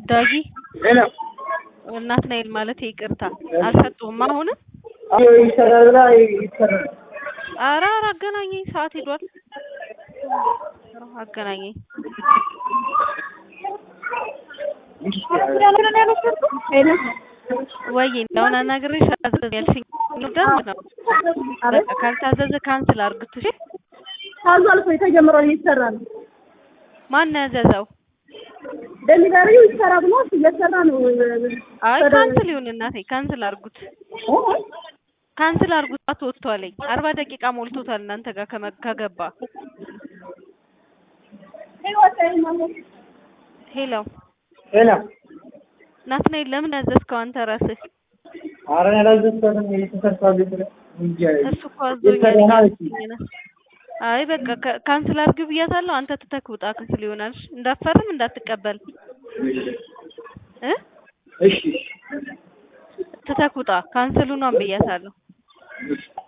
ዳጊ ሄሎ ናትናኤል ማለት ይቅርታ አልሰጡህም አሁንም አዎ ይሰራል ብላ ይሰራል። ኧረ ኧረ አገናኘኝ ሰዓት ሄዷል አገናኘኝ ወይ እንደሆነ ነግሬሽ አዘዝ ያልሽኝ ደንብ ነው በቃ ካልታዘዘ ካንስል አድርግት እሺ ታዟል እኮ የተጀመረው እየተሰራ ነው። ማን ያዘዘው ደሊቨሪው ይሰራ ብሎ እየሰራ ነው። አይ ካንስል ይሁን እናቴ ካንስል አድርጉት ካንስል አድርጉት ሰዓት ወጥቷለኝ አርባ ደቂቃ ሞልቶታል እናንተ ጋር ከመ- ከገባ ሄሎ ሄሎ ናትናኤል ለምን ያዘዝከው አንተ ራስህ ኧረ እኔ አላዘዝኳትም የተሰርቷል ስለ እንጂ እሱ እኮ አዞኛል የተሰራ ነው እያልኩኝ ነው። አይ በቃ ከ- ካንስል አድርግ ብያታለሁ አንተ ትተህ ውጣ ካንስል ይሆናል እሺ? እንዳትፈርም እንዳትቀበል እ እሺ ትተህ ውጣ ካንስሉን ብያታለሁ